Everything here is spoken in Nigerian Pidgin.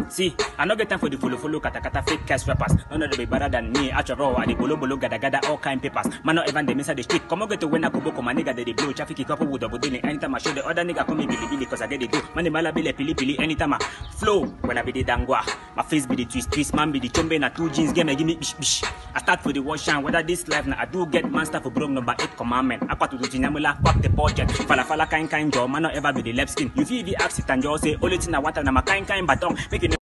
See, I no get time for the follow follow kata kata fake cash rappers. None of them be better than me. After all, I the bolo bolo gada gada all kind papers. Man, not even them inside the street. Come on, get to when I go my nigga they dey blow traffic couple with double daily. Anytime I show the other nigga come me billy billy cause I get the do. Man, the mala bile pili pili. Anytime I flow when I be the dangwa. My face be the twist twist. Man be the chombe na two jeans. Game give me bish bish. I start for the wash and whether this life now I do get man stuff for bro number eight commandment. I to do tinyamula fuck the budget. Fala fala kind kind job. Man, not ever be the left skin. You feel the ask it and just say only thing I want na my kind kind baton. Make you